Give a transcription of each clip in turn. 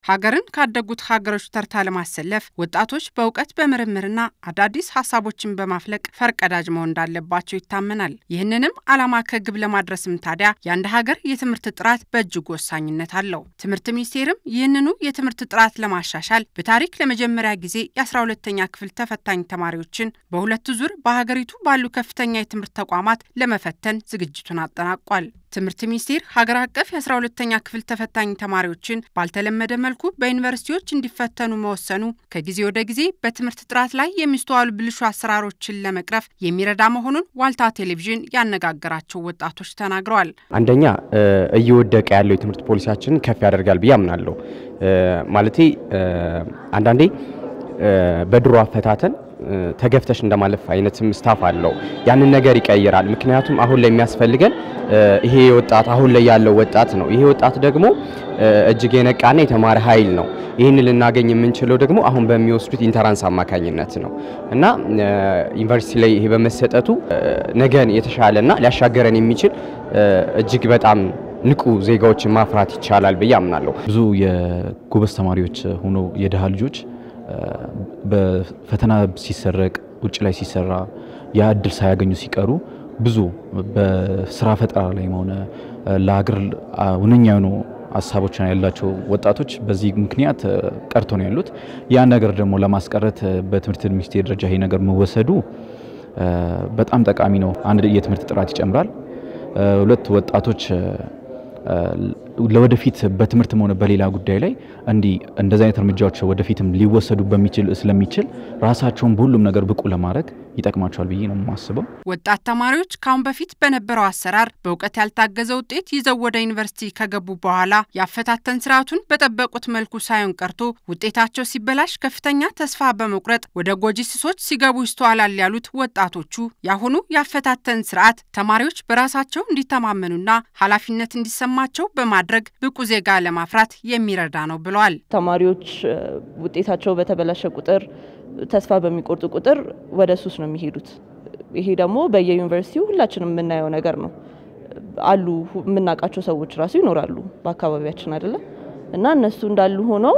ሀገርን ካደጉት ሀገሮች ተርታ ለማሰለፍ ወጣቶች በእውቀት በምርምርና አዳዲስ ሀሳቦችን በማፍለቅ ፈርቀዳጅ መሆን እንዳለባቸው ይታመናል። ይህንንም ዓላማ ከግብ ለማድረስም ታዲያ የአንድ ሀገር የትምህርት ጥራት በእጅጉ ወሳኝነት አለው። ትምህርት ሚኒስቴርም ይህንኑ የትምህርት ጥራት ለማሻሻል በታሪክ ለመጀመሪያ ጊዜ የአስራ ሁለተኛ ክፍል ተፈታኝ ተማሪዎችን በሁለቱ ዙር በሀገሪቱ ባሉ ከፍተኛ የትምህርት ተቋማት ለመፈተን ዝግጅቱን አጠናቋል። ትምህርት ሚኒስቴር ሀገር አቀፍ የአስራ ሁለተኛ ክፍል ተፈታኝ ተማሪዎችን ባልተለመደ መልኩ በዩኒቨርሲቲዎች እንዲፈተኑ መወሰኑ ከጊዜ ወደ ጊዜ በትምህርት ጥራት ላይ የሚስተዋሉ ብልሹ አሰራሮችን ለመቅረፍ የሚረዳ መሆኑን ዋልታ ቴሌቪዥን ያነጋገራቸው ወጣቶች ተናግረዋል። አንደኛ እየወደቀ ያለው የትምህርት ፖሊሲያችንን ከፍ ያደርጋል ብዬ አምናለሁ። ማለቴ አንዳንዴ በድሮ አፈታተን ተገፍተሽ እንደማለፍ አይነትም ስታፍ አለው። ያንን ነገር ይቀይራል። ምክንያቱም አሁን ላይ የሚያስፈልገን ይሄ ወጣት አሁን ላይ ያለው ወጣት ነው። ይሄ ወጣት ደግሞ እጅግ የነቃና የተማረ ኃይል ነው። ይህን ልናገኝ የምንችለው ደግሞ አሁን በሚወስዱት ኢንተራንስ አማካኝነት ነው እና ዩኒቨርሲቲ ላይ ይሄ በመሰጠቱ ነገን የተሻለና ሊያሻገረን የሚችል እጅግ በጣም ንቁ ዜጋዎችን ማፍራት ይቻላል ብዬ አምናለሁ። ብዙ የጎበዝ ተማሪዎች ሆኖ የድሃ ልጆች በፈተና ሲሰረቅ ውጭ ላይ ሲሰራ ያ እድል ሳያገኙ ሲቀሩ ብዙ በስራ ፈጠራ ላይ ሆነ ለሀገር ሁነኛ የሆኑ ሀሳቦች ያላቸው ወጣቶች በዚህ ምክንያት ቀርቶ ነው ያሉት። ያ ነገር ደግሞ ለማስቀረት በትምህርት ሚኒስቴር ደረጃ ይሄ ነገር መወሰዱ በጣም ጠቃሚ ነው። አንድ የትምህርት ጥራት ይጨምራል። ሁለት ወጣቶች ለወደፊት በትምህርትም ሆነ በሌላ ጉዳይ ላይ እንዲህ እንደዚህ አይነት እርምጃዎች ወደፊትም ሊወሰዱ በሚችል ስለሚችል ራሳቸውን በሁሉም ነገር ብቁ ለማድረግ ይጠቅማቸዋል ብዬ ነው የማስበው። ወጣት ተማሪዎች ካሁን በፊት በነበረው አሰራር በእውቀት ያልታገዘ ውጤት ይዘው ወደ ዩኒቨርሲቲ ከገቡ በኋላ ያፈታተን ስርዓቱን በጠበቁት መልኩ ሳይሆን ቀርቶ ውጤታቸው ሲበላሽ ከፍተኛ ተስፋ በመቁረጥ ወደ ጎጂ ስሶች ሲገቡ ይስተዋላል ያሉት ወጣቶቹ የአሁኑ ያፈታተን ስርዓት ተማሪዎች በራሳቸው እንዲተማመኑና ኃላፊነት እንዲሰማቸው በማድረግ ብቁ ዜጋ ለማፍራት የሚረዳ ነው ብለዋል። ተማሪዎች ውጤታቸው በተበላሸ ቁጥር ተስፋ በሚቆርጡ ቁጥር ወደ ሱስ ነው የሚሄዱት። ይሄ ደግሞ በየዩኒቨርሲቲው ሁላችንም የምናየው ነገር ነው። አሉ የምናውቃቸው ሰዎች ራሱ ይኖራሉ በአካባቢያችን አይደለ እና እነሱ እንዳሉ ሆነው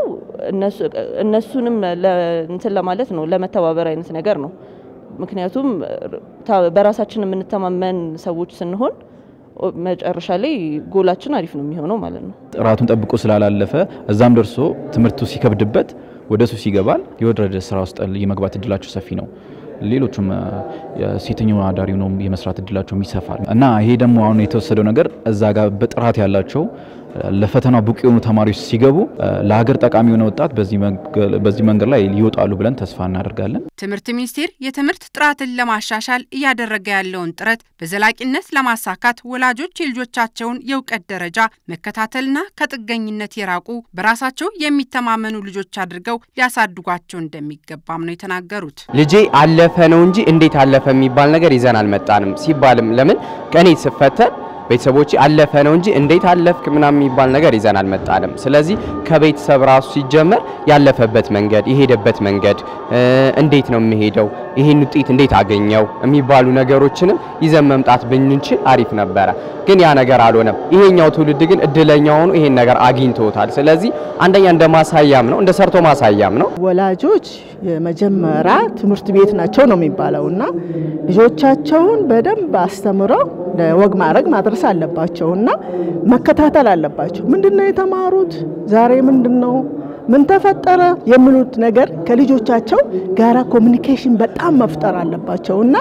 እነሱንም እንትን ለማለት ነው ለመተባበር አይነት ነገር ነው። ምክንያቱም በራሳችን የምንተማመን ሰዎች ስንሆን መጨረሻ ላይ ጎላችን አሪፍ ነው የሚሆነው ማለት ነው። ጥራቱን ጠብቆ ስላላለፈ እዛም ደርሶ ትምህርቱ ሲከብድበት ወደ ሱስ ይገባል። የወረደ ስራ ውስጥ የመግባት እድላቸው ሰፊ ነው። ሌሎቹም ሴተኛው አዳሪ ነው የመስራት እድላቸው ይሰፋል እና ይሄ ደግሞ አሁን የተወሰደው ነገር እዛ ጋር በጥራት ያላቸው ለፈተናው ብቁ የሆኑ ተማሪዎች ሲገቡ ለሀገር ጠቃሚ የሆነ ወጣት በዚህ መንገድ ላይ ይወጣሉ ብለን ተስፋ እናደርጋለን። ትምህርት ሚኒስቴር የትምህርት ጥራትን ለማሻሻል እያደረገ ያለውን ጥረት በዘላቂነት ለማሳካት ወላጆች የልጆቻቸውን የእውቀት ደረጃ መከታተልና ከጥገኝነት የራቁ በራሳቸው የሚተማመኑ ልጆች አድርገው ሊያሳድጓቸው እንደሚገባም ነው የተናገሩት። ልጄ አለፈ ነው እንጂ እንዴት አለፈ የሚባል ነገር ይዘን አልመጣንም ሲባልም ለምን ከኔ ስፈተን ቤተሰቦች አለፈ ነው እንጂ እንዴት አለፍክ ምናምን የሚባል ነገር ይዘን አልመጣንም። ስለዚህ ከቤተሰብ ራሱ ሲጀመር ያለፈበት መንገድ የሄደበት መንገድ እንዴት ነው የሚሄደው፣ ይህን ውጤት እንዴት አገኘው የሚባሉ ነገሮችንም ይዘን መምጣት ብንችል አሪፍ ነበረ። ግን ያ ነገር አልሆነም። ይሄኛው ትውልድ ግን እድለኛ ሆኖ ይሄን ነገር አግኝቶታል። ስለዚህ አንደኛ እንደ ማሳያም ነው፣ እንደ ሰርቶ ማሳያም ነው። ወላጆች የመጀመሪያ ትምህርት ቤት ናቸው ነው የሚባለው እና ልጆቻቸውን በደንብ አስተምረው ለወግ ማድረግ ማድረስ አለባቸው እና መከታተል አለባቸው። ምንድን ነው የተማሩት ዛሬ ምንድን ነው ምን ተፈጠረ የሚሉት ነገር ከልጆቻቸው ጋራ ኮሚኒኬሽን በጣም መፍጠር አለባቸው እና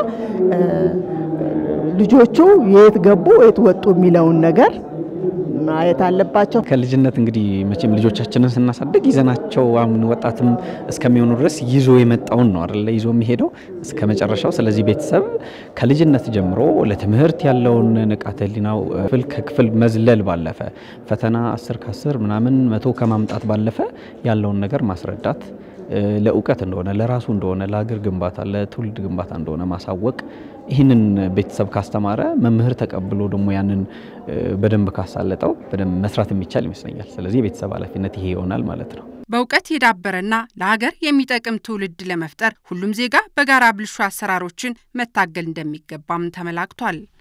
ልጆቹ የት ገቡ የት ወጡ የሚለውን ነገር ማየት አለባቸው። ከልጅነት እንግዲህ መቼም ልጆቻችንን ስናሳድግ ይዘናቸው አሁን ወጣትም እስከሚሆኑ ድረስ ይዞ የመጣውን ነው አይደለ ይዞ የሚሄደው እስከ መጨረሻው። ስለዚህ ቤተሰብ ከልጅነት ጀምሮ ለትምህርት ያለውን ንቃተ ህሊናው ክፍል ከክፍል መዝለል ባለፈ ፈተና አስር ከአስር ምናምን መቶ ከማምጣት ባለፈ ያለውን ነገር ማስረዳት ለእውቀት እንደሆነ ለራሱ እንደሆነ ለሀገር ግንባታ ለትውልድ ግንባታ እንደሆነ ማሳወቅ ይህንን ቤተሰብ ካስተማረ መምህር ተቀብሎ ደግሞ ያንን በደንብ ካሳለጠው በደንብ መስራት የሚቻል ይመስለኛል። ስለዚህ የቤተሰብ ኃላፊነት ይሄ ይሆናል ማለት ነው። በእውቀት የዳበረና ለሀገር የሚጠቅም ትውልድ ለመፍጠር ሁሉም ዜጋ በጋራ ብልሹ አሰራሮችን መታገል እንደሚገባም ተመላክቷል።